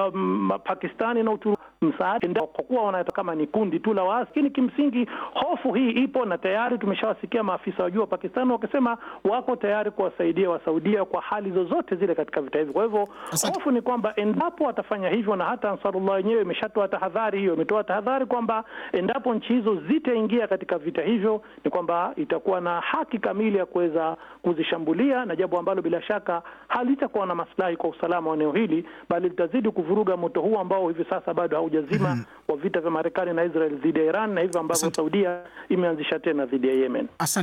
um, Pakistani na Uturuki msaada kwa kuwa wanataka kama ni kundi tu la waasi, lakini kimsingi hofu hii ipo na tayari tumeshawasikia maafisa wa juu wa Pakistani wakisema wako tayari kuwasaidia Wasaudia kwa hali zozote zile katika vita hivi. Kwa hivyo hofu ni kwamba endapo watafanya hivyo, na hata Ansarullah wenyewe imeshatoa tahadhari hiyo, imetoa tahadhari kwamba endapo nchi hizo zitaingia katika vita hivyo, ni kwamba itakuwa na haki kamili ya kuweza kuzishambulia, na jambo ambalo bila shaka halitakuwa na maslahi kwa usalama wa eneo hili, bali litazidi kuvuruga moto huu ambao hivi sasa bado haujazima mm -hmm. wa vita vya Marekani na Israel dhidi ya Iran na hivyo ambavyo Saudia imeanzisha tena dhidi ya Yemen.